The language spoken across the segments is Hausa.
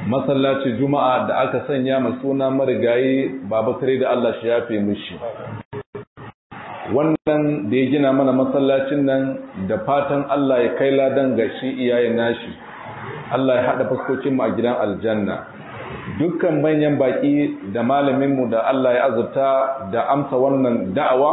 masallacin juma'a da aka sanya mai suna marigayi baba tare da Allah shi yafe mishi wannan da ya gina mana masallacin nan da fatan Allah ya kai ladan ga shi iyayen nashi Allah ya haɗa fuskokinmu a gidan aljanna dukkan manyan baƙi da malaminmu da Allah ya azurta da amsa wannan da'awa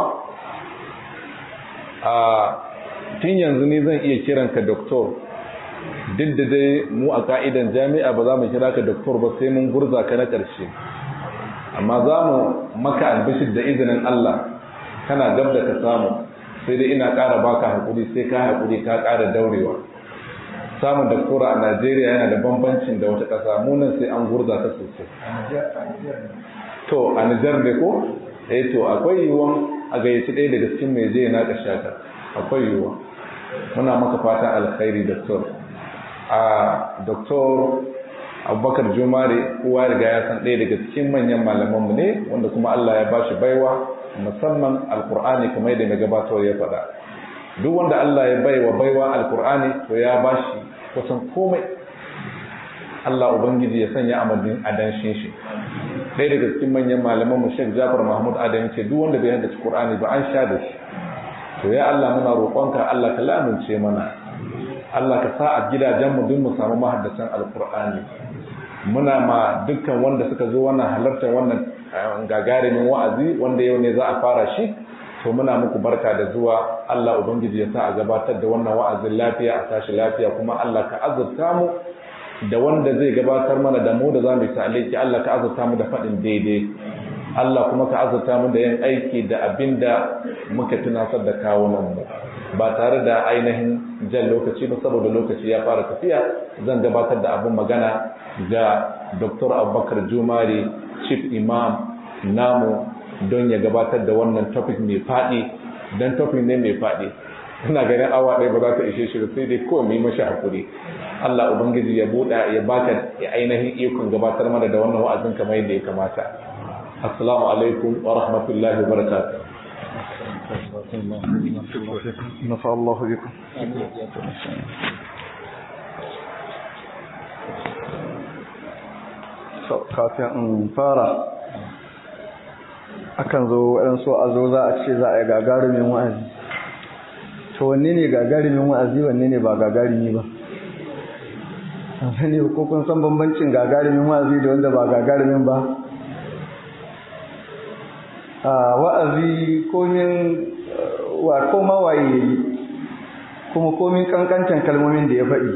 a tun yanzu ne zan iya kiranka doktor duk da dai mu a ka'idan jami'a ba za mu kira ka doktor ba sai mun gurza ka na ƙarshe amma za mu maka albishir da izinin Allah kana gab da ka samu sai dai ina ƙara baka haƙuri sai ka haƙuri ka ƙara daurewa samun doktora a Najeriya yana da bambancin da wata ƙasa munan sai an gurza ta sosai to a Nijar ne ko eh to akwai yiwuwan a gayyaci ɗaya daga cikin mai je na ƙashaka akwai yiwuwa muna maka fatan alkhairi doktor a doktor abubakar jumare kowa riga ya san ɗaya daga cikin manyan malamanmu ne wanda kuma allah ya bashi baiwa musamman alkur'ani kamar yadda mai gabatar ya faɗa duk wanda allah ya baiwa baiwa alkur'ani to ya bashi kusan komai allah ubangiji ya sanya amadin adanshin shi ɗaya daga cikin manyan malamanmu shek jafar mahmud adam ce duk wanda bai haddace qur'ani ba an sha da shi to ya allah muna roƙonka allah ka lamince mana Allah ka sa a gidajenmu duk mu samu mahaddatan alkur'ani muna ma dukkan wanda suka zo wannan halartar wannan gagarumin wa'azi wanda yau ne za a fara shi to muna muku barka da zuwa Allah ubangiji ya sa a gabatar da wannan wa'azin lafiya a tashi lafiya kuma Allah ka azurta mu da wanda zai gabatar mana da mu da za mu yi ta'aliki Allah ka azurta mu da faɗin daidai Allah kuma ka azurta mu da yin aiki da abin da muka tunasar da kawunan mu ba tare da ainihin jan lokaci ba saboda lokaci ya fara tafiya zan gabatar da abin magana ga Dr. Abubakar Jumari Chief Imam namu don ya gabatar da wannan topic mai faɗi don topic ne mai faɗi ina ganin awa ɗaya ba za ta ishe shi sai dai kawai mai mashi hakuri Allah Ubangiji ya buɗa ya baka ya ainihin ikon gabatar mana da wannan wa'azin kamar yadda ya kamata assalamu alaikum wa rahmatullahi wa barakatuh نفع الله بكم kafin in fara akan zo waɗansu a zo za a ce za a yi gagarumin wa'azi to wanne ne gagarumin wa'azi wanne ne ba gagarumi ba ne ko kun san bambancin gagarumin wa'azi da wanda ba gagarumin ba a wa'azi komin wa koma waye kuma komin kankancan kalmomin da ya faɗi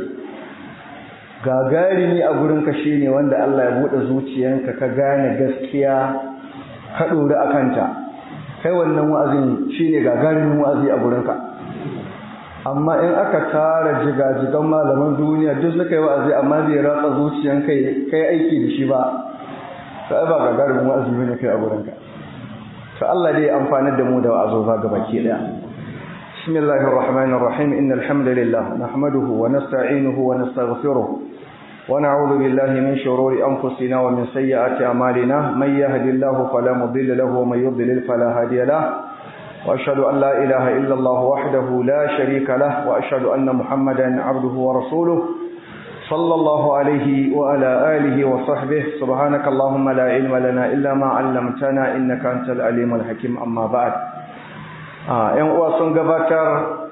gagarumi a gurin ka shine wanda Allah ya bude zuciyanka ka gane gaskiya ka dore akanta kai wannan wa'azin shine gagarumin wa'azi a gurin ka amma in aka tara jigajigan malaman duniya duk suka yi wa'azi amma bai ratsa zuciyanka kai aiki da shi ba sai ba gagarumin wa'azi bane kai a gurin ka to Allah dai amfanar da mu da wa'azoza gabaki daya bismillahir rahmanir rahim innal hamdalillah nahmaduhu wa nasta'inuhu wa nastaghfiruh wa na'udhu billahi min shururi anfusina wa min sayyiati a'malina may yahdihillahu fala mudilla lahu wa may yudlil fala hadiya lahu wa ashhadu an la ilaha illa Allah wahdahu la sharika lahu wa ashhadu anna muhammadan 'abduhu wa rasuluhu صلى الله عليه وعلى آله وصحبه سبحانك اللهم لا علم لنا إلا ما علمتنا إنك أنت العليم الحكيم أما بعد ‘yan uwa sun gabatar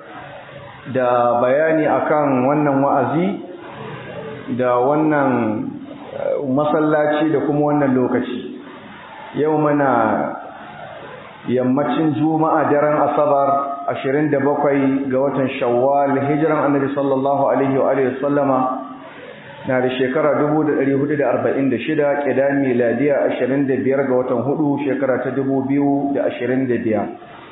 da bayani akan wannan wa'azi da wannan masallaci da kuma wannan lokaci yau mana yammacin juma'a daren asabar 27 ga watan shawwal hijiran annabi sallallahu alaihi wa sallama na da shekara 1446 ƙida miladiya 25 ga watan hudu shekara ta 2025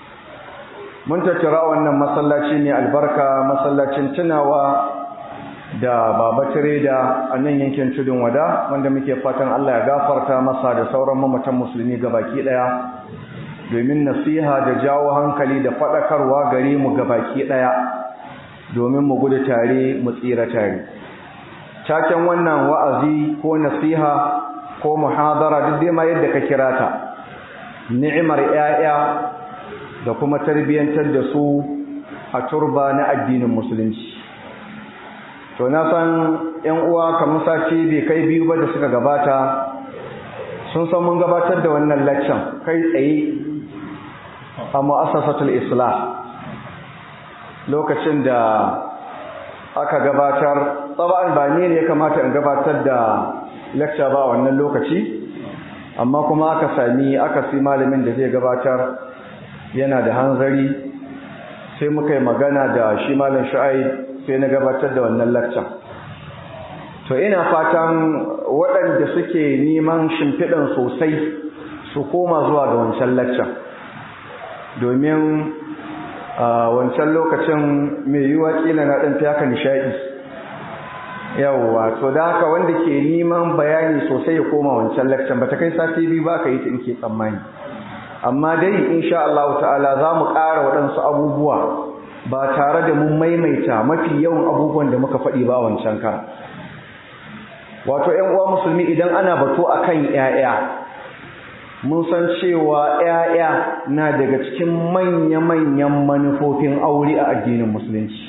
mun tattara wannan masallaci ne albarka masallacin tunawa da baba tireda a nan yankin tudun wada wanda muke fatan Allah ya gafarta masa da sauran mamatan musulmi gabaki daya domin nasiha da jawo hankali da faɗakarwa gare mu gabaki daya domin mu gudu tare mu tsira tare taken wannan wa'azi ko nasiha ko muhadara duk dai ma yadda ka kira ta ni'imar 'ya'ya da kuma tarbiyyantar da su a turba na addinin musulunci to na san yan uwa kamar sati bai kai biyu ba da suka gabata sun san mun gabatar da wannan laccan kai tsaye a mu'assasatul islah lokacin da aka gabatar tsaba'an ba ne ya kamata in gabatar da lecture ba wannan lokaci amma kuma aka sami aka fi malamin da zai gabatar yana da hanzari sai muka yi magana da shi malam shu'aib sai na gabatar da wannan lecture to ina fatan waɗanda suke neman shimfiɗan sosai su koma zuwa ga wancan lecture domin a wancan lokacin mai yiwuwa kila na ɗan fiya ka nishaɗi yawwa to da haka wanda ke neman bayani sosai ya koma wancan lakcan ba ta kai sati biyu ba ka yi ta ke tsammani amma dai insha Allah ta'ala za mu ƙara waɗansu abubuwa ba tare da mun maimaita mafi yawan abubuwan da muka faɗi ba wancan kara wato ‘yan uwa musulmi idan ana bato akan ‘ya'ya mun san cewa ‘ya'ya na daga cikin manya-manyan manufofin aure a addinin musulunci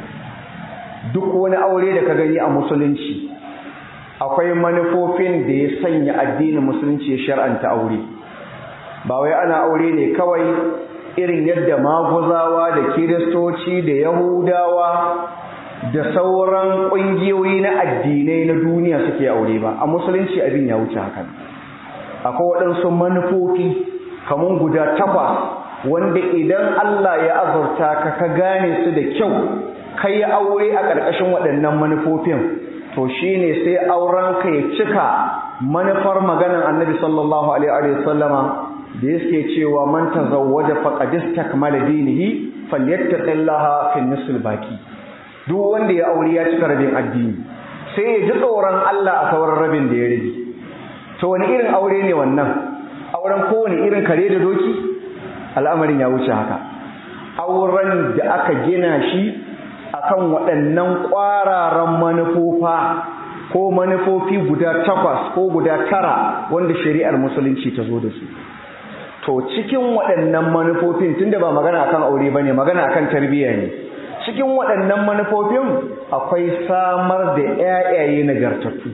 duk wani aure da ka gani a musulunci akwai manufofin da ya sanya addinin musulunci ya shar'anta aure ba wai ana aure ne kawai irin yadda maguzawa da kiristoci da yahudawa da sauran ƙungiyoyi na addinai na duniya suke aure ba a musulunci abin ya wuce hakan akwai waɗansu manufofi kamar guda takwas wanda idan Allah ya azurta ka ka gane su da kyau ka yi aure a ƙarƙashin waɗannan manufofin to shi ne sai auren ka ya cika manufar maganar annabi sallallahu alaihi wa sallama da yake cewa man tazawwaja faqad istakmala dinihi falyattaqillaha fi nisl baki duk wanda ya aure ya cika rabin addini sai ya ji tsoron Allah a sauran rabin da ya rabi to wani irin aure ne wannan auren kowane irin kare da doki al'amarin ya wuce haka auren da aka gina shi akan waɗannan ƙwararan manufofa ko manufofi guda takwas ko guda tara wanda shari'ar musulunci ta zo da su to cikin waɗannan manufofin tunda ba magana akan aure bane magana akan tarbiyya ne cikin waɗannan manufofin akwai samar da ƴaƴaye nagartattu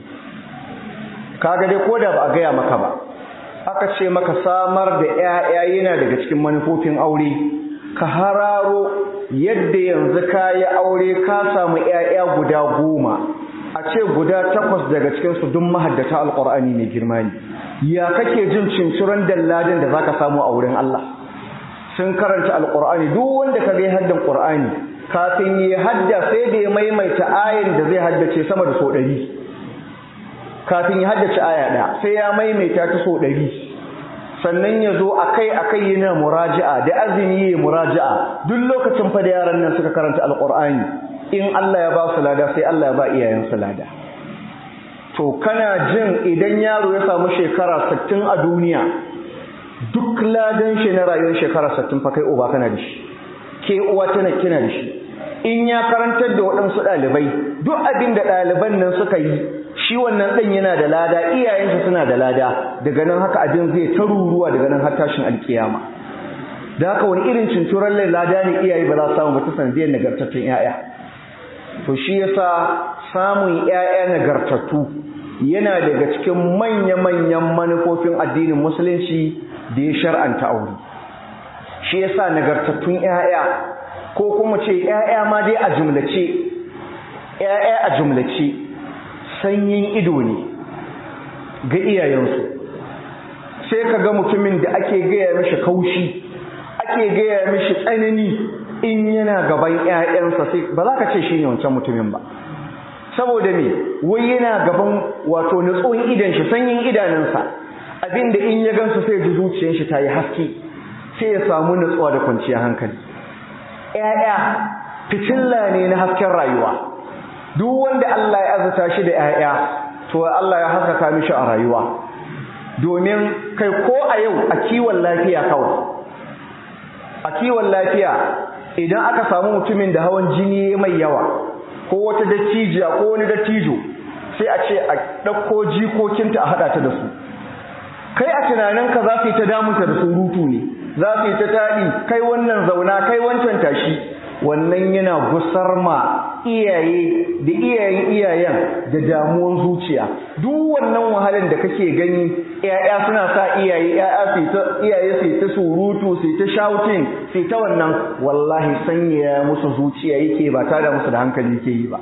kaga dai ko da ba a gaya maka ba aka ce maka samar da ƴaƴa yana daga cikin manufofin aure ka hararo yadda yanzu ka yi aure ka samu ƴaƴa guda goma a ce guda takwas daga cikinsu duk mahaddata alƙur'ani mai girma ne ya kake jin cinciran dalladin da zaka samu a wurin Allah sun karanta alƙur'ani duk wanda ka ga haddan ƙur'ani kafin yi hadda sai da ya maimaita ayin da zai haddace sama da so ɗari kafin ya haddace aya ɗaya sai ya maimaita ta so ɗari sannan ya zo akai akai yana muraja'a da azumi ya muraja'a duk lokacin fa da yaran nan suka karanta alqur'ani in Allah ya ba su lada sai Allah ya ba iyayen su lada to kana jin idan yaro ya samu shekara 60 a duniya duk ladan shi na rayuwar shekara 60 fa kai uba kana da shi ke uwa tana kina da shi in ya karantar da waɗansu ɗalibai duk abin da ɗaliban nan suka yi shi wannan ɗan yana da lada iyayensa suna da lada daga nan haka abin zai ta ruruwa daga nan har tashin alkiyama da haka wani irin cinturan lada ne iyaye ba za su samu ba ta sanadiyar nagartattun 'ya'ya to shi yasa samun 'ya'ya nagartattu yana daga cikin manya-manyan manufofin addinin musulunci da ya shar'anta aure shi yasa nagartattun 'ya'ya ko kuma ce 'ya'ya ma dai a jumlace 'ya'ya a jumlace sanyin ido ne ga iyayensu sai ka ga mutumin da ake gaya mishi kaushi ake gaya mishi tsanani in yana gaban 'ya'yansa sai ba za ka ce shi ne wancan mutumin ba saboda me wai yana gaban wato nutsuwan idan shi sanyin idanunsa abinda in ya gansu sai ji zuciyar shi ta yi haske sai ya samu nutsuwa da kwanciyar hankali 'ya'ya fitilla ne na hasken rayuwa duk wanda Allah ya azuta shi da 'ya'ya to Allah ya haskaka mishi a rayuwa domin kai ko a yau a kiwon lafiya kawai a kiwon lafiya idan aka samu mutumin da hawan jini mai yawa ko wata dattijiya ko wani dattijo sai a ce a ɗauko jikokinta a haɗa ta da su kai a tunaninka za su yi ta damunta da surutu ne za su yi ta taɗi kai wannan zauna kai wancan tashi wannan yana gusar ma iyaye da iyayen iyayen da damuwan zuciya duk wannan wahalar da kake gani ƴaƴa suna sa iyaye ƴaƴa su ta iyaye su ta surutu su ta shouting su ta wannan wallahi sanya musu zuciya yake ba tare da musu da hankali yake yi ba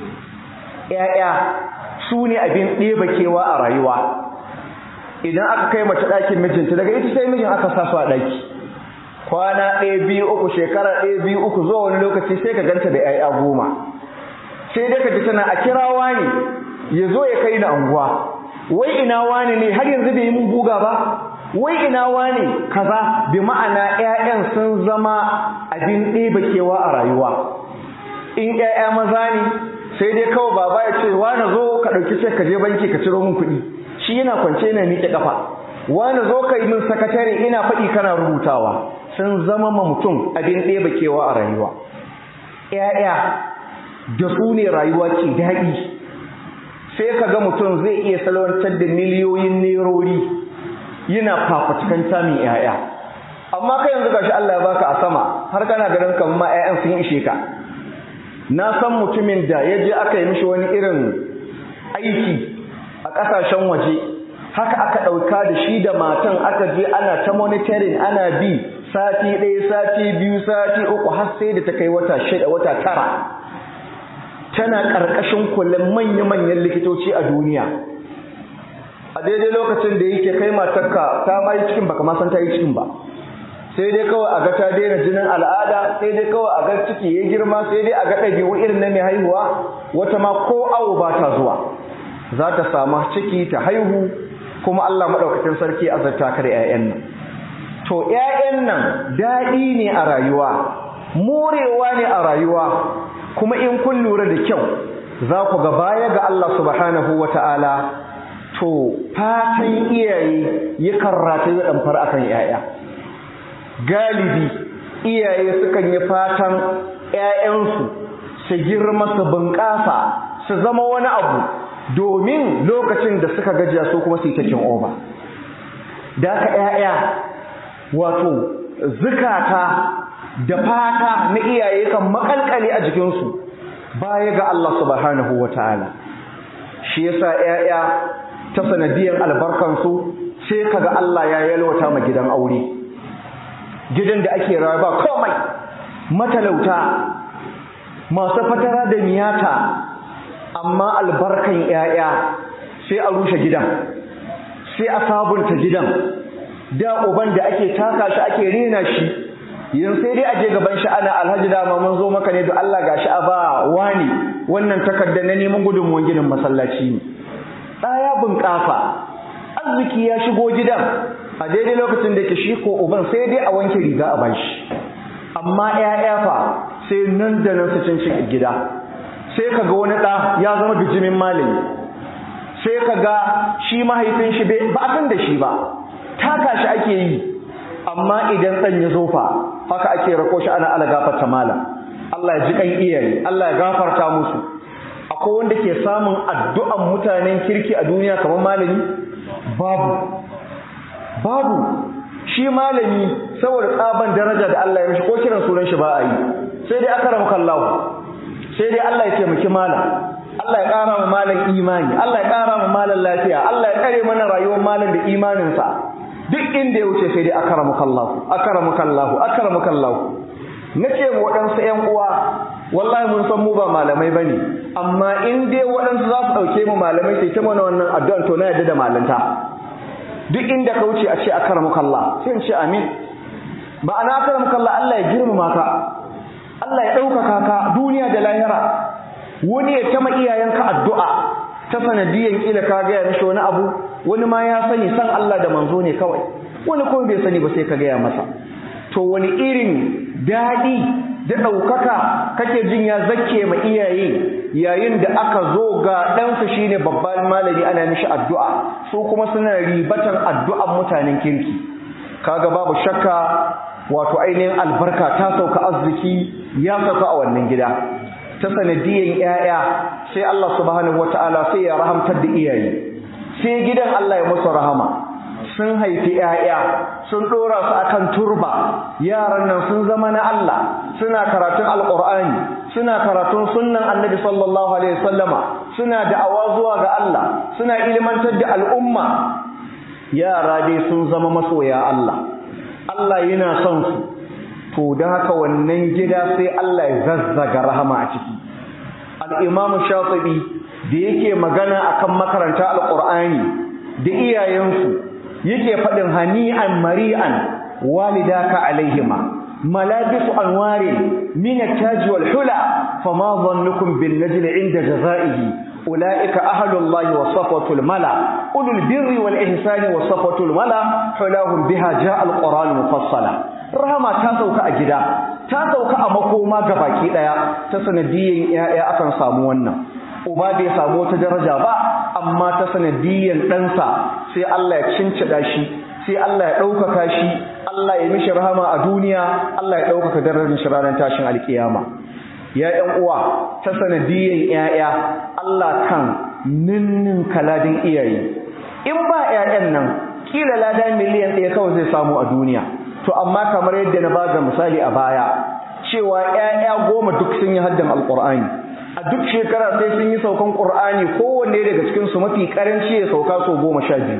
ƴaƴa su ne abin ɗeba kewa a rayuwa idan aka kai mace ɗakin mijinta daga ita sai mijin aka sa su a ɗaki kwana ɗaya biyu uku shekara ɗaya biyu uku zuwa wani lokaci sai ka ganta da 'ya'ya goma sai dai ka ji tana a kira wani ya zo ya kai ni anguwa wai ina wani ne har yanzu bai yi mun guga ba wai ina wani kaza bi ma'ana 'ya'yan sun zama abin ɗeba kewa a rayuwa in 'ya'ya maza ne sai dai kawai baba ya ce wani zo ka ɗauki ce ka je banki ka ciro min kuɗi shi yana kwance yana miƙe ƙafa wani zo ka yi min sakatare ina faɗi kana rubutawa sun zama ma mutum abin ɗeba kewa a rayuwa ‘ya'ya da su ne rayuwa ke daɗi sai ka ga mutum zai iya salwantar da miliyoyin nerori yana fafatukan samun ‘ya'ya amma kai yanzu gashi Allah ya baka a sama har kana ganin kamar ma ‘ya'yan sun ishe ka na san mutumin da ya je aka yi mishi wani irin aiki a ƙasashen waje haka aka ɗauka da shi da matan aka je ana ta monitoring ana bi sati ɗaya sati biyu sati uku har sai da ta kai wata shida wata tara tana ƙarƙashin kullum manya-manyan likitoci a duniya a daidai lokacin da yake kai matarka ta ma yi cikin baka ma san ta yi cikin ba sai dai kawai a ga ta daina jinin al'ada sai dai kawai a ga ciki ya girma sai dai a ga ɗabi'u irin na mai haihuwa wata ma ko awo ba ta zuwa za ta samu ciki ta haihu kuma Allah maɗaukakin sarki azarta ka da 'ya'yan nan to 'ya'yan nan daɗi ne a rayuwa morewa ne a rayuwa kuma in kun lura da kyau za ku ga baya ga Allah subhanahu wa ta'ala to fatan iyaye yakan rataye ɗamfar akan 'ya'ya galibi iyaye sukan yi fatan 'ya'yansu su girma su bunƙasa su zama wani abu domin lokacin da suka gajiya su kuma su yi takin oba da aka ‘ya'ya wato zukata da fata na iyaye kan makalkale a jikinsu baya ga Allah subhanahu wa ta'ala shi yasa ‘ya'ya ta sanadiyar albarkansu sai kaga Allah ya yalwata ma gidan aure gidan da ake rawa ba komai matalauta masu fatara da miyata amma albarkan ‘ya'ya sai a rushe gidan sai a sabunta gidan da uban da ake taka shi ake rena shi yin sai dai aje gaban shi ana alhaji dama mun zo maka ne da Allah gashi a ba wani wannan takarda na neman gudunmuwan ginin masallaci ne ɗaya bunƙasa arziki ya shigo gidan a daidai lokacin da ke shi ko uban sai dai a wanke riga a bashi amma ‘ya'ya fa sai nan da nan su cin gida sai ka ga wani ɗa ya zama bijimin malami sai ka ga shi mahaifin shi ba a san da shi ba taka shi ake yi amma idan ɗan ya zofa haka ake rako shi ana ala gafarta malam Allah ya ji kan iyaye Allah ya gafarta musu akwai wanda ke samun addu'an mutanen kirki a duniya kamar malami babu babu shi malami saboda tsaban daraja da Allah ya mishi ko kiran sunan shi ba a yi sai dai aka ramu kallahu sai dai Allah ya taimaki malam Allah ya ƙara mu malam imani Allah ya ƙara mu malam lafiya Allah ya kare mana rayuwar malam da imaninsa duk inda ya wuce sai dai akramukallahu akramukallahu akramukallahu nace mu waɗansu ƴan uwa wallahi mun san mu ba malamai bane amma in dai waɗansu za su ɗauke mu malamai sai ta mana wannan addu'ar to na yadda da malanta duk inda ka wuce a ce akramukallah sai in ce amin ma'ana akramukallah Allah ya girmama ka Allah ya ɗaukaka ka duniya da lahira wani ya tama iyayenka addu'a ta sanadiyan kila ka gaya mishi wani abu wani ma ya sani san Allah da manzo ne kawai wani kuma bai sani ba sai ka gaya masa to wani irin daɗi da ɗaukaka kake jin ya zakke ma iyaye yayin da aka zo ga ɗansa shine babban malami ana mishi addu'a su kuma suna ribatan addu'an mutanen kirki kaga babu shakka wato ainihin albarka ta sauka arziki ya sauka a wannan gida ta sanadiyan ‘ya'ya sai Allah subhanahu wa ta'ala sai ya rahamtar da iyaye sai gidan Allah ya musu rahama sun haifi ‘ya'ya sun ɗora su akan turba yaran nan sun zama na Allah suna karatun alƙur'ani suna karatun sunnan annabi sallallahu alaihi wasallama suna da'awa zuwa ga Allah suna ilmantar da al'umma yara dai sun zama masoya Allah Allah yana son su to da haka wannan gida sai Allah ya zazzaga rahama a ciki al-imamu shafi'i da yake magana akan makaranta alqur'ani da iyayensu yake faɗin hani'an mari'an walidaka alaihima ملابس أنوار من التاج والحلى فما ظنكم بالنجل عند جزائه أولئك أهل الله وصفوة الملا أولو البر والإحسان وصفوة الملا حلاهم بها جاء القرآن مفصلا رحمة تاسوك أجدا تاسوك أمكوما قباكي ليا تسنديين يا أكن سامونا uba bai samu wata daraja ba amma ta sanadiyyar ɗansa sai Allah ya cincida shi sai Allah ya ɗaukaka shi Allah ya mishi rahama a duniya Allah ya ɗaukaka darajar shi ranar tashin alkiyama ya ƴan uwa ta sanadiyyar ƴaƴa Allah kan ninnin kaladin iyaye in ba ƴaƴan nan kila lada miliyan ɗaya kawai zai samu a duniya to amma kamar yadda na bada misali a baya cewa ƴaƴa goma duk sun yi haddan alqur'ani a duk shekara sai sun yi saukan qur'ani kowanne daga cikin su mafi karanci ya sauka so goma sha biyu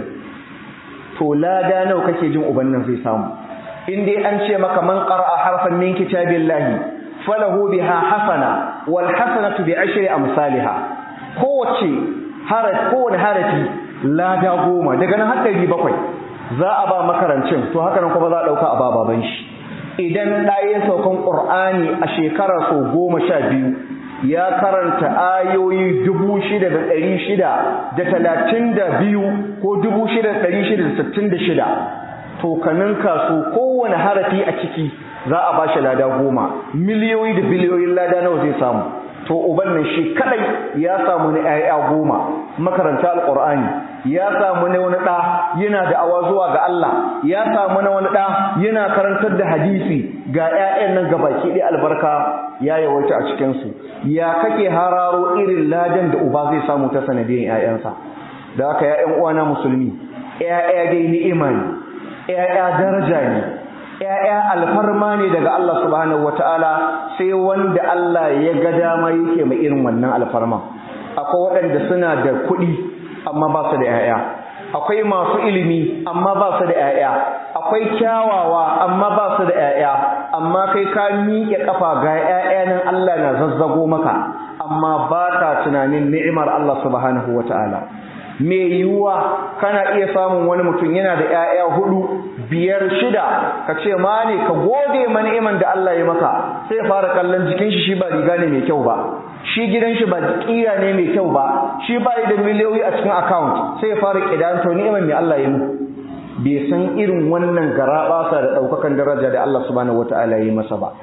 to lada nawa kake jin uban nan zai samu in dai an ce maka man qara'a harfan min kitabillahi falahu biha hasana wal hasanatu bi ashri amsalha kowace harafi kowane harafi lada goma daga nan har ɗari bakwai za a ba makarancin to haka nan kuma za a ɗauka a ba baban shi idan ɗaya saukan ƙur'ani a shekara sau goma sha biyu ya karanta ayoyi dubu shida da ɗari shida da talatin da biyu ko dubu shida da ɗari shida da sittin da shida to ka ninka su kowane harafi a ciki za a ba shi lada goma miliyoyi da biliyoyin lada nawa zai samu to uban nan shi kadai ya samu ne ayya goma makaranta alqur'ani ya samu ne wani da yana da awa zuwa ga Allah ya samu ne wani da yana karantar da hadisi ga ƴaƴan nan gabaki ɗaya albarka ya yawaita a cikin su ya kake hararo irin ladan da uba zai samu ta sanadiyan ƴaƴansa da haka ya ƴan uwana musulmi ƴaƴa dai ni'ima ne ƴaƴa daraja ne ‘ya'ya alfarma ne daga Allah subhanahu wata'ala sai wanda Allah ya ga dama yake mai irin wannan alfarma akwai waɗanda suna da kuɗi amma ba su da ‘ya'ya akwai masu ilimi amma ba su da ‘ya'ya akwai kyawawa amma ba su da ‘ya'ya amma kai ka miƙe ƙafa ga ‘ya'ya nan Allah na zazzago maka amma ba ka tunanin ni'imar Allah subhanahu wata'ala me yiwuwa kana iya samun wani mutum yana da ‘ya'ya hudu biyar shida ka ce ma ne ka gode ma ni'iman da Allah ya maka sai ya fara kallon jikin shi shi ba riga ne mai kyau ba shi gidan shi ba kira ne mai kyau ba shi ba da miliyoyi a cikin account sai ya fara kidan to ni'iman mai Allah ya mu bai san irin wannan garabasa da daukakan daraja da Allah subhanahu wataala ya yi masa ba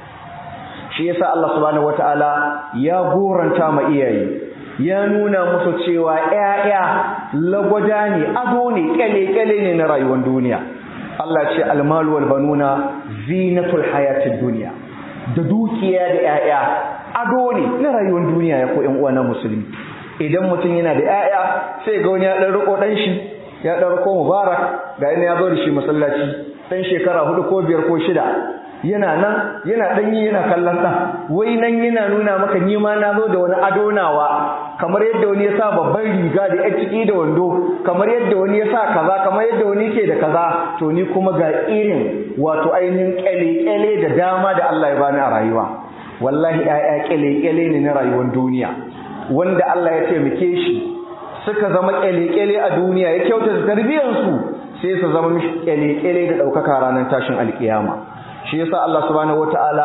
shi yasa Allah subhanahu wataala ya goranta ma iyaye ya nuna musu cewa ƴaƴa lagwada ne ado ne kyale-kyale ne na rayuwar duniya Allah ce almalu wal banuna zinatul hayatid dunya da dukiya da ƴaƴa ado ne na rayuwar duniya ya ko ƴan uwa na musulmi idan mutum yana da ƴaƴa sai ga wani ya dan riko dan shi ya dan riko mubarak ga yana ya zo da shi masallaci dan shekara hudu ko biyar ko shida yana nan yana danyi yana kallon ɗan wai nan yana nuna maka ni ma na zo da wani ado nawa kamar yadda wani ya sa babban riga da ya ciki da wando kamar yadda wani ya sa kaza kamar yadda wani ke da kaza to ni kuma ga irin wato ainihin kyale-kyale da dama da Allah ya bani a rayuwa wallahi ƴaƴa kyale-kyale ne na rayuwar duniya wanda Allah ya taimake shi suka zama kyale-kyale a duniya ya kyautata tarbiyyarsu sai su zama mishi kyale-kyale da ɗaukaka ranar tashin alkiyama shi yasa Allah subhanahu wataala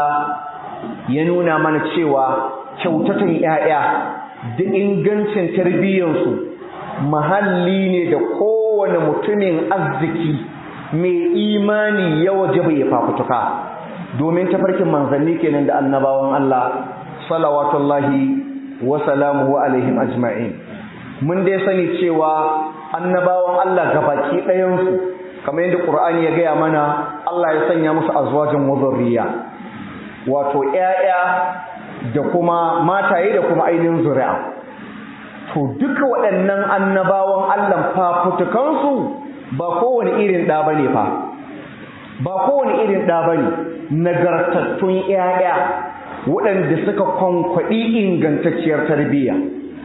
ya nuna mana cewa kyautatan ƴaƴa da ingancin tarbiyyarsu mahalli ne da kowane mutumin arziki mai imani ya wajaba ya fafutuka domin tafarkin manzanni kenan da annabawan Allah salawatullahi wa salamuhu alaihim ajma'in mun dai sani cewa annabawan Allah gabaki ɗayansu kamar yadda Qur'ani ya gaya mana Allah ya sanya musu azwajin wazurriya wato ƴaƴa da kuma mataye da kuma ainihin zuri'a to duka waɗannan annabawan Allah fafutukansu ba kowane irin ɗa bane fa ba kowane irin ɗa bane nagartattun ƴaƴa waɗanda suka kwankwaɗi ingantacciyar tarbiyya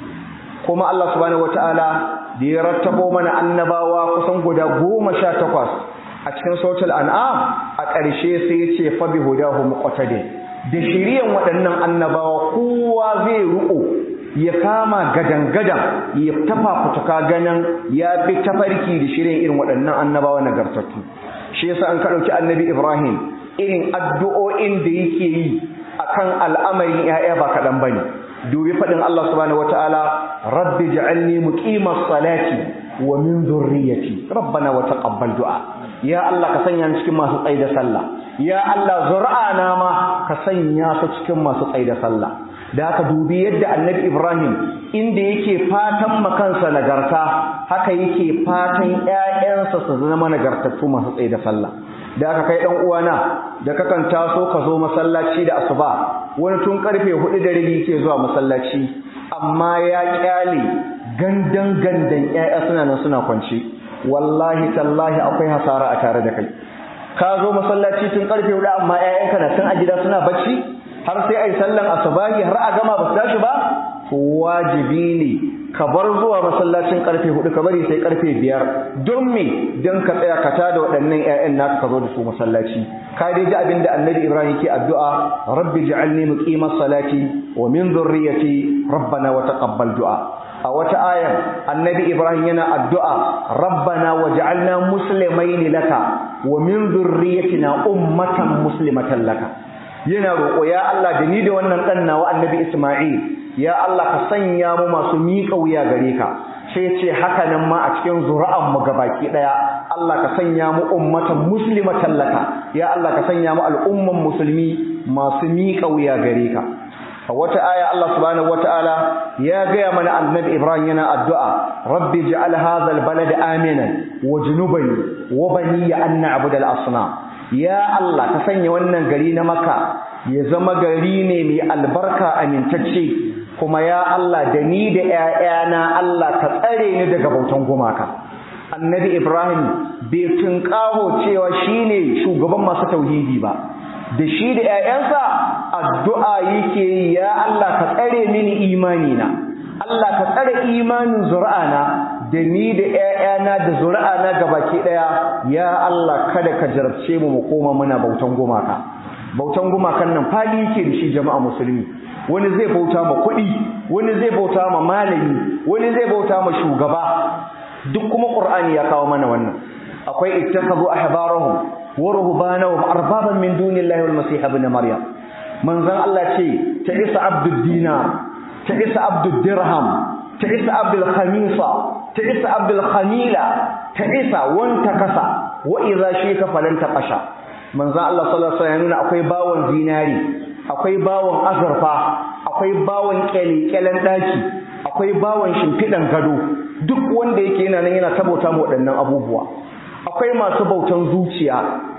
kuma Allah subhanahu wataala da ya rattabo mana annabawa kusan guda goma sha takwas a cikin sautul an'am a ƙarshe sai ya ce fa bi hudahu muqtadi da shiriyan waɗannan annabawa kowa zai ruko ya kama gadan-gadan ya tafa fituka ganin ya bi tafarki da shirin irin waɗannan annabawa nagartattu shi yasa an ka ɗauki annabi ibrahim irin addu'o'in da yake yi akan al'amarin ‘ya'ya ba kaɗan ba ne dubi faɗin Allah subhanahu wa ta'ala rabbi ja'alni muqimas salati wa min zurriyati rabbana wa taqabbal du'a ya Allah ka sanya ni cikin masu tsaida sallah ya Allah zuri'ana ma ka sanya su cikin masu tsaida sallah da haka dubi yadda annabi Ibrahim inda yake fatan makansa nagarta haka yake fatan ƴaƴansa su zama nagartattu masu tsaye da sallah da aka kai dan uwana da kakan taso ka zo masallaci da asuba wani tun karfe 4 da rabi yake zuwa masallaci amma ya kyale gandan gandan ƴaƴa suna nan suna kwance wallahi tallahi akwai hasara a tare da kai ka zo masallaci tun karfe 4 amma ƴaƴanka na tun a gida suna bacci har sai ai sallan asubahi har a gama ba su tashi ba to wajibi ne ka bar zuwa masallacin karfe hudu ka bari sai karfe biyar don me don ka tsaya ka tada waɗannan ƴaƴan naka ka zo da su masallaci ka dai ji abin da annabi ibrahim ke addu'a rabbi ja'alni muqimas salati wa min dhurriyyati rabbana wa taqabbal du'a a wata ayan annabi ibrahim yana addu'a rabbana waj'alna muslimaini laka wa min dhurriyyatina ummatan muslimatan laka yana roƙo ya Allah da ni da wannan ɗan nawa annabi Ismail ya Allah ka sanya mu masu miƙa wuya gare ka sai ce haka nan ma a cikin zuri'an mu gabaki ɗaya Allah ka sanya mu ummatan muslimatan laka ya Allah ka sanya mu al'umman musulmi masu miƙa wuya gare ka a wata aya Allah subhanahu wataala ya gaya mana annabi Ibrahim yana addu'a rabbi ij'al hadha al-balada aminan wajnubani wa bani an na'budu al-asnam ya Allah ka sanya wannan gari na Makka ya zama gari ne mai albarka amintacce kuma ya Allah da ni da ƴaƴana Allah ka tsare ni daga bautan gumaka annabi Ibrahim bai tunƙaho cewa shine shugaban masu tauhidi ba da shi da ƴaƴansa addu'a yake yi ya Allah ka tsare mini imani na Allah ka tsare imanin zuri'ana da ni da ƴaƴana da zuri'ana gabaki ɗaya ya Allah kada ka jarabce mu mu koma muna bautan gumaka bautan gumakan nan fali yake da shi jama'a musulmi wani zai bauta ma kuɗi wani zai bauta ma malami wani zai bauta ma shugaba duk kuma qur'ani ya kawo mana wannan akwai ittakhadhu ahbarahum wa ruhbanahum arbaban min dunillahi wal masih ibn maryam manzon Allah ce ta isa abdud dinar ta isa abdud dirham ta isa abdul khamisa ta isa abdul khamila ta isa wanta kasa wa idza shika falan taqasha manzon Allah sallallahu alaihi wasallam akwai bawon zinari akwai bawon azurfa akwai bawon kyalekyalen daki akwai bawon shimfidan gado duk wanda yake yana nan yana tabauta mu waɗannan abubuwa akwai masu bautan zuciya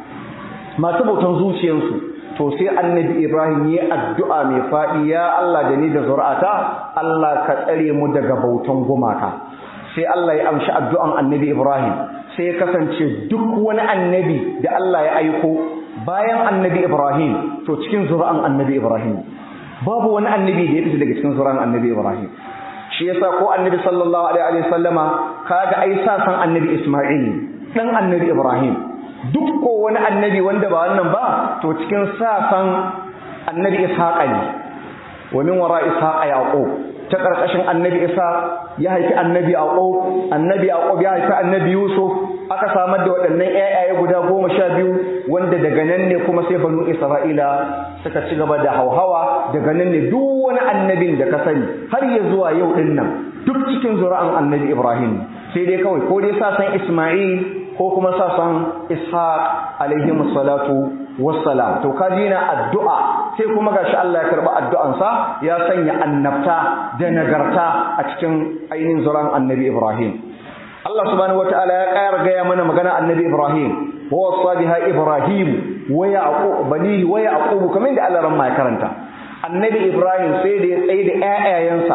masu bautan zuciyansu to sai annabi Ibrahim ya addu'a mai faɗi ya Allah da ni da zuri'ata Allah ka tsare mu daga bautan gumaka sai Allah ya amshi addu'an annabi Ibrahim sai ya kasance duk wani annabi da Allah ya aiko bayan annabi Ibrahim to cikin zuri'an annabi Ibrahim babu wani annabi da ya fita daga cikin zuri'an annabi Ibrahim shi yasa ko annabi sallallahu alaihi wa sallama kaga ai sa san annabi Isma'il dan annabi Ibrahim duk ko wani annabi wanda ba wannan ba to cikin safan annabi ishaqa ne wa min wara ishaqa yaqub ta karkashin annabi isa ya haifi annabi yaqub annabi yaqub ya haifi annabi yusuf aka samar da waɗannan ƴaƴaye guda goma sha biyu wanda daga nan ne kuma sai banu isra'ila suka ci gaba da hauhawa daga nan ne duk wani annabin da ka sani har ya zuwa yau din nan duk cikin zuri'an annabi ibrahim sai dai kawai ko dai sa san isma'il ko kuma sa san ishaq alaihi salatu wassalam to kaji na addu'a sai kuma gashi Allah ya karba addu'ansa ya sanya annabta da nagarta a cikin ainihin zuran annabi Ibrahim Allah subhanahu wataala ya ƙara gaya mana magana annabi Ibrahim wa wasa biha Ibrahim wa yaqub banihi wa yaqub kamar da Allah ran ya karanta annabi Ibrahim sai da ya tsaye da ƴaƴayensa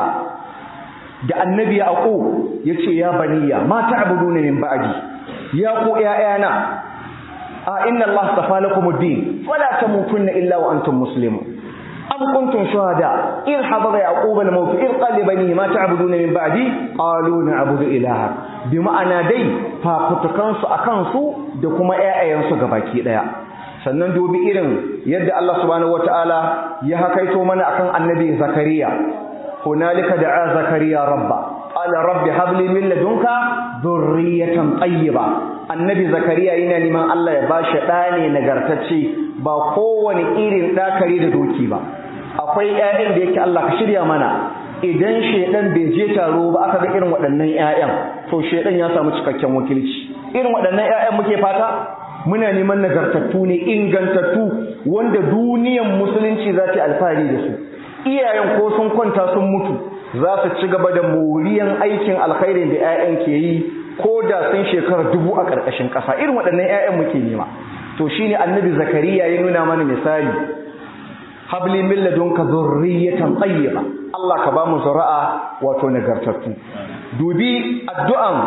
da annabi yaqub yace ya baniya ma ta'buduna min ba'di ya ku ƴaƴana a inna Allah safa lakum ad-din fala tamutunna illa wa antum muslimun am kuntum shuhada in hadara yaqub al-maut in qala banihi ma ta'buduna min ba'di qalu na'budu ilaha bi ma'ana dai fafutukan su akan su da kuma ƴaƴayen su gabaki daya sannan dubi irin yadda Allah subhanahu wataala ya hakaito mana akan annabi zakariya hunalika da'a zakariya rabba qala rabbi habli min ladunka dhurriyatan tayyiba annabi zakariya yana neman Allah ya bashi ɗa ne nagartacce ba kowane irin ɗakari da doki ba akwai ƴaƴan da yake Allah ka shirya mana idan shedan bai je taro ba aka ga irin waɗannan ƴaƴan to shedan ya samu cikakken wakilci irin waɗannan ƴaƴan muke fata muna neman nagartattu ne ingantattu wanda duniyan musulunci za ta alfahari da su iyayen ko sun kwanta sun mutu za su ci gaba da moriyan aikin alkhairin da 'ya'yan ke yi ko da sun shekara dubu a ƙarƙashin ƙasa irin waɗannan 'ya'yan muke nema to shine annabi zakariya ya nuna mana misali habli min ladunka dhurriyatan tayyiba Allah ka ba mu zuri'a wato nagartattu dubi addu'an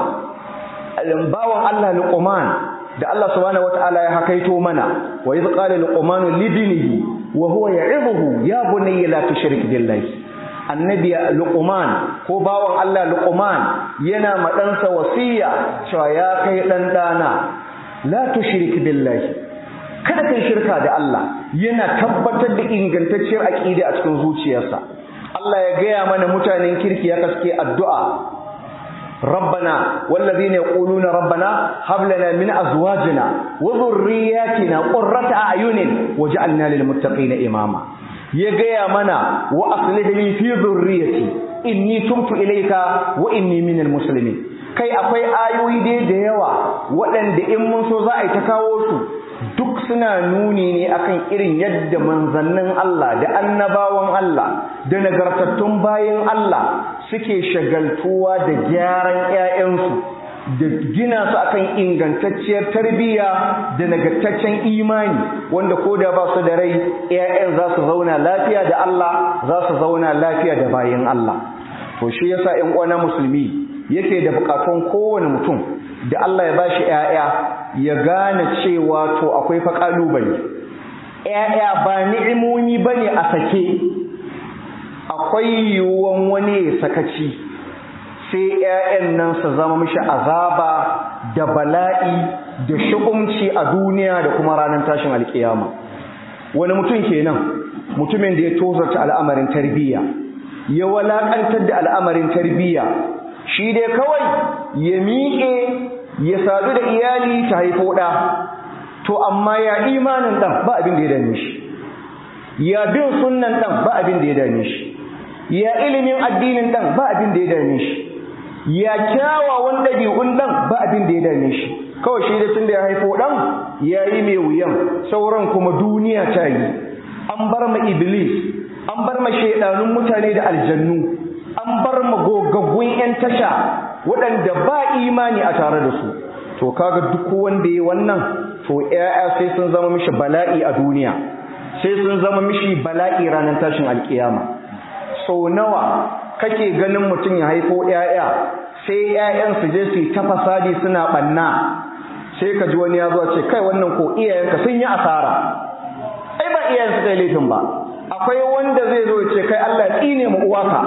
bawan Allah Luqman da Allah subhanahu wataala ya hakaito mana wa idh qala luqman li ibnihi wa huwa ya'idhuhu ya bunayya la tushrik billahi annabi luqman ko bawan Allah luqman yana ma ɗansa wasiya cewa ya kai dan dana la tushrik billahi kada kai shirka da Allah yana tabbatar da ingantacciyar aqida a cikin zuciyarsa Allah ya gaya mana mutanen kirki ya kaske addu'a ربنا والذين يقولون ربنا هب لنا من ازواجنا وذرياتنا قرة اعين وجعلنا للمتقين اماما ya gaya mana wa aslih li fi dhurriyyati inni tubtu ilayka wa inni minal muslimin kai akwai ayoyi dai da yawa waɗanda in mun so za a yi ta kawo su duk suna nuni ne akan irin yadda manzannin Allah da annabawan Allah da nagartattun bayan Allah suke shagaltuwa da gyaran 'ya'yansu da gina su akan ingantacciyar tarbiyya da nagartaccen imani wanda ko da ba su da rai 'ya'yan za su zauna lafiya da Allah za su zauna lafiya da bayan Allah to shi yasa 'yan uwana musulmi yake da bukatun kowane mutum da Allah ya bashi 'ya'ya ya gane cewa to akwai fa kalubale 'ya'ya ba ni'imomi bane a sake akwai yiwuwan wani ya sakaci sai ‘ya'yan nan su zama mishi azaba da bala'i da shukumci a duniya da kuma ranar tashin alkiyama wani mutum kenan mutumin da ya tozarta al'amarin tarbiyya ya walakantar da al'amarin tarbiyya shi dai kawai ya miƙe ya sadu da iyali ta haifo ɗa to amma ya imanin ɗan ba abin da ya dame shi ya bin sunnan ɗan ba abin da ya dame shi ya ilimin addinin ɗan ba abin da ya dame shi ya kyawawan ɗabi'un ɗan ba abin da ya dame shi kawai shi da tun da ya haifo ɗan ya yi mai wuyan sauran kuma duniya ta yi an bar ma iblis an bar ma shaidanun mutane da aljannu an bar ma gogaggun 'yan tasha waɗanda ba imani a tare da su to kaga duk wanda ya wannan to 'ya'ya sai sun zama mishi bala'i a duniya sai sun zama mishi bala'i ranar tashin alkiyama sau nawa kake ganin mutum ya haifo ‘ya'ya sai ‘ya'yan su je su ta fasadi suna ɓanna sai ka ji wani ya zuwa ce kai wannan ko iyayenka sun yi asara ai ba iyayen su kai laifin ba akwai wanda zai zo ce kai Allah ya tsine mu uwaka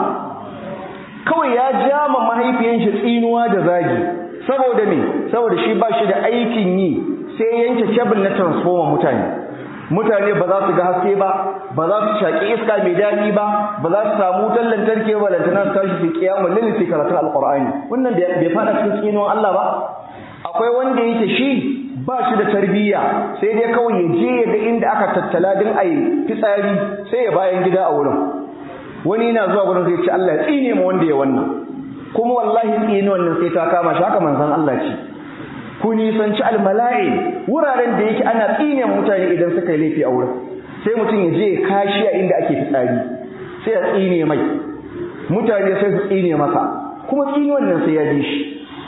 kawai ya ja ma mahaifiyan shi tsinuwa da zagi saboda me saboda shi ba shi da aikin yi sai yanke kebul na transformer mutane mutane ba za su ga haske ba ba za su shaƙi iska mai daɗi ba ba za su samu wutar lantarki ba lantana su tashi su kiyamu lilifi karatun alƙur'ani wannan bai faɗa cikin tsinuwan Allah ba akwai wanda yake shi ba shi da tarbiyya sai dai kawai ya je ya ga inda aka tattala din a yi fitsari sai ya bayan gida a wurin wani yana zuwa wurin zai ce Allah ya tsine ma wanda ya wannan kuma wallahi tsine wannan sai ta kama shi haka manzon Allah ce ku nisanci almala'i wuraren da yake ana tsine mutane idan suka yi laifi a wurin sai mutum ya je kashi a inda ake fitsari sai ya tsine mai mutane sai su tsine masa kuma tsine wannan sai ya ji shi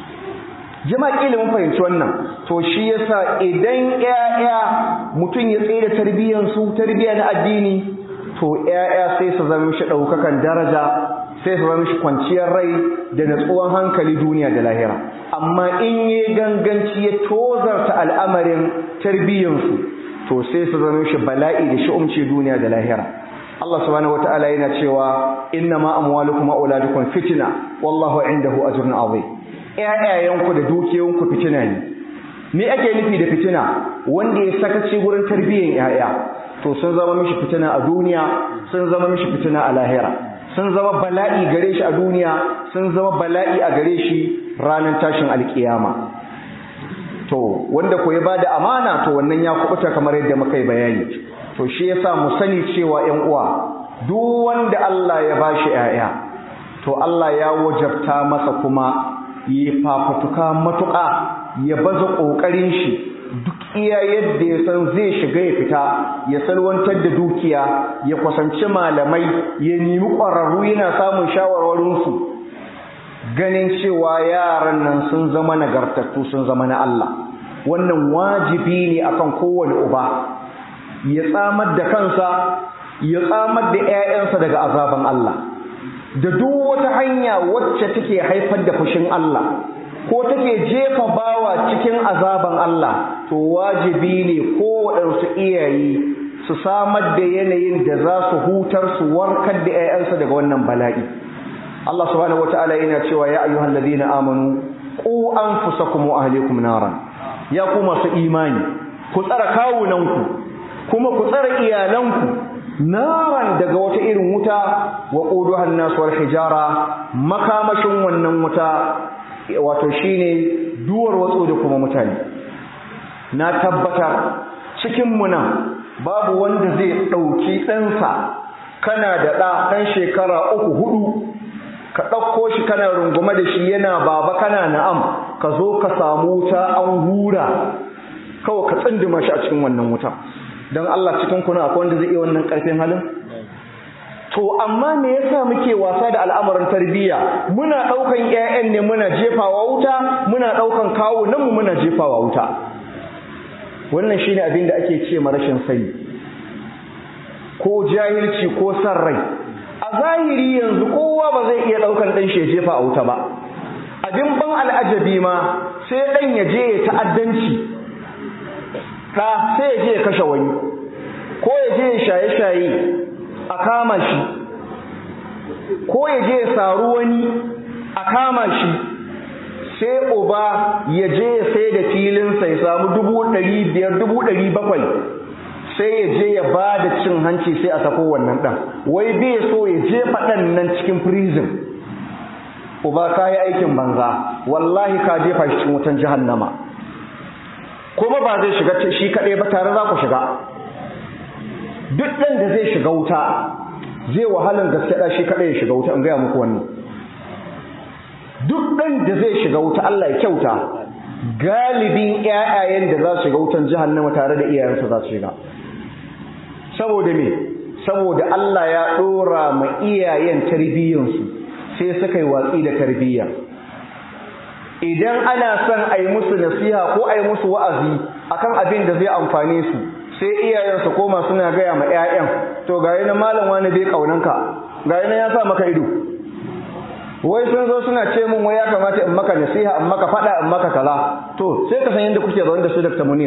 jama'a kila mun fahimci wannan to shi yasa idan ƴaƴa mutum ya tsaye da tarbiyyar su tarbiyya na addini to ƴaƴa sai su zama mishi ɗaukakan daraja sai su zama mishi kwanciyar rai da natsuwan hankali duniya da lahira amma in yi ganganci ya tozarta al'amarin tarbiyyarsu to sai su zama mishi bala'i da shi'umci duniya da lahira Allah subhanahu wataala yana cewa innama amwalukum wa auladukum fitna wallahu indahu ajrun azim ƴaƴayenku da dukiyoyinku fitina ne me ake nufi da fitina wanda ya sakaci gurin tarbiyyar ƴaƴa to sun zama mishi fitina a duniya sun zama mishi fitina a lahira sun zama bala'i gare shi a duniya sun zama bala'i a gare shi ranar tashin alkiyama to wanda ko ya bada amana to wannan ya kubuta kamar yadda muka yi bayani to shi yasa mu sani cewa ƴan uwa duk wanda Allah ya bashi ƴaƴa to Allah ya wajabta masa kuma yi fafutuka matuƙa ya baza ƙoƙarin shi duk iya yadda ya san zai shiga ya fita ya salwantar da dukiya ya kusanci malamai ya nemi ƙwararru yana samun shawarwarinsu ganin cewa yaran nan sun zama nagartattu sun zama na Allah wannan wajibi ne akan kowane uba ya tsamar da kansa ya tsamar da 'ya'yansa daga azaban Allah da duk wata hanya wacce take haifar da fushin Allah ko take jefa bawa cikin azaban Allah to wajibi ne kowaɗansu iyaye su samar da yanayin da za su hutar su warkar da 'ya'yansa daga wannan bala'i Allah subhanahu wata'ala yana cewa ya ayyuhal ladina amanu qu anfusakum wa ahlikum naran ya ku masu imani ku tsara kawunanku kuma ku tsara iyalanku naran daga wata irin wuta wa quduhan nas wal hijara makamashin wannan wuta wato shine duwar watsu da kuma mutane na tabbata cikin mu nan babu wanda zai dauki ɗansa kana da ɗa ɗan shekara uku hudu ka ɗauko shi kana rungume da shi yana baba kana na'am ka zo ka samu wuta an hura kawai ka tsindima shi a cikin wannan wuta don Allah cikin kuna akwai wanda zai iya wannan ƙarfin halin to amma me yasa muke wasa da al'amarin tarbiyya muna ɗaukan ƴaƴan ne muna jefawa wuta muna ɗaukan kawo nan mu muna jefawa wuta wannan shine abin da ake ce ma rashin sani ko jahilci ko san rai a zahiri yanzu kowa ba zai iya daukan dan shi jefa a wuta ba abin ban al'ajabi ma sai dan ya je ya ta'addanci da sai ya je ya kashe wani ko ya je ya shaye-shaye a kama shi ko ya je ya saru wani a kama shi sai uba ya je ya sai da filinsa ya samu dubu ɗari biyar dubu ɗari bakwai sai ya je ya ba da cin hanci sai a sako wannan ɗan wai bai so ya jefa ɗan nan cikin prison uba ka yi aikin banza wallahi ka jefa shi cikin wutan jahannama kuma ba zai shiga shi kaɗai ba tare za ku shiga duk ɗan da zai shiga wuta zai wahalar gaske ɗa shi kaɗai ya shiga wuta in gaya muku wannan duk ɗan da zai shiga wuta Allah ya kyauta galibin ƴaƴayen da za su shiga wutan jahannama tare da iyayensa za su shiga saboda me saboda Allah ya ɗora ma iyayen tarbiyyansu sai suka yi watsi da tarbiyya idan ana son a yi musu nasiha ko a yi musu wa'azi akan abin da zai amfane su sai iyayen su koma suna gaya ma 'ya'yan to ga na malam wani bai kaunanka ga na ya sa maka ido wai sun zo suna ce min wai ya kamata in maka nasiha in maka fada in maka kaza to sai ka san yadda kuke zaune da su Dr. Munir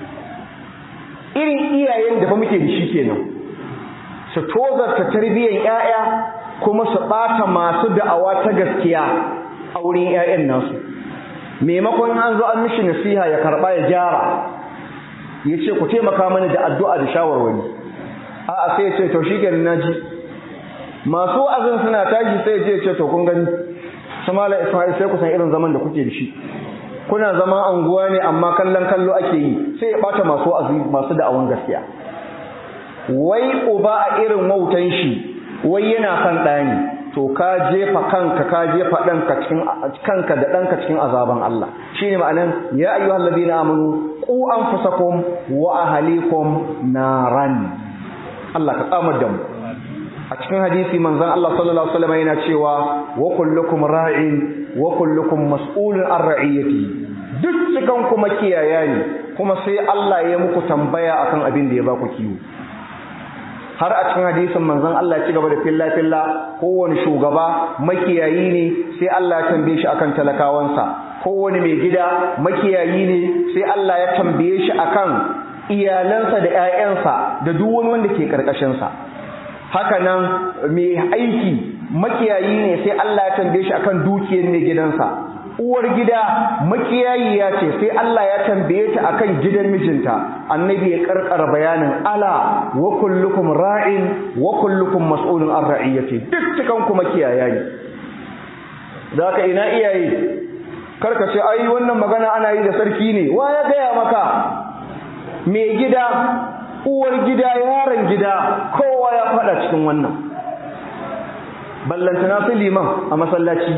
irin iyayen da fa muke da shi kenan su tozarta tarbiyyar 'ya'ya kuma su ɓata masu da'awa ta gaskiya a wurin 'ya'yan nasu maimakon an zo an mishi nasiha ya karɓa ya gyara ya ce ku taimaka mani da addu'a da shawarwari a'a sai ya ce to shi kenan naji masu wa'azin suna tashi sai ya ce to kun gani samala ismail sai ku san irin zaman da kuke da shi kuna zama anguwa ne amma kallon kallo ake yi sai ya bata masu wa'azi masu da'awan gaskiya wai uba a irin wautan shi wai yana son ɗani to ka jefa kanka ka jefa ɗanka cikin kanka da ɗanka cikin azaban Allah shine ma'anan ya ayyuhal ladina amanu qu anfusakum wa ahlikum naran Allah ka tsamar da mu a cikin hadisi manzon Allah sallallahu alaihi wasallam yana cewa wa kullukum ra'in wa kullukum mas'ulun an ra'iyati duk cikan kuma kiyaya ne kuma sai Allah ya muku tambaya akan abin da ya baku kiwo har a cikin hadisin manzon Allah ya ci gaba da filla filla kowane shugaba makiyayi ne sai Allah ya tambaye shi akan talakawansa kowane mai gida makiyayi ne sai Allah ya tambaye shi akan iyalansa da ƴaƴansa da duk wani wanda ke karkashin sa haka nan mai aiki makiyayi ne sai Allah ya tambaye shi akan dukiyar mai gidansa uwar gida makiyayiya ce sai Allah ya tambaye ta akan gidan mijinta annabi ya karkara bayanin ala wa kullukum ra'in wa kullukum mas'ulun an ra'iyati duk cikan ku makiyaya ne zaka ina iyaye karka ce ai wannan magana ana yi da sarki ne wa ya gaya maka mai gida uwar gida yaron gida kowa ya fada cikin wannan ballantana su liman a masallaci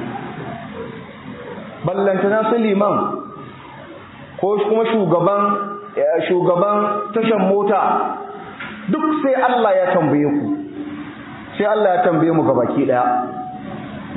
ballantana su liman ko kuma shugaban shugaban tashan mota duk sai Allah ya tambaye ku sai Allah ya tambaye mu gabaki daya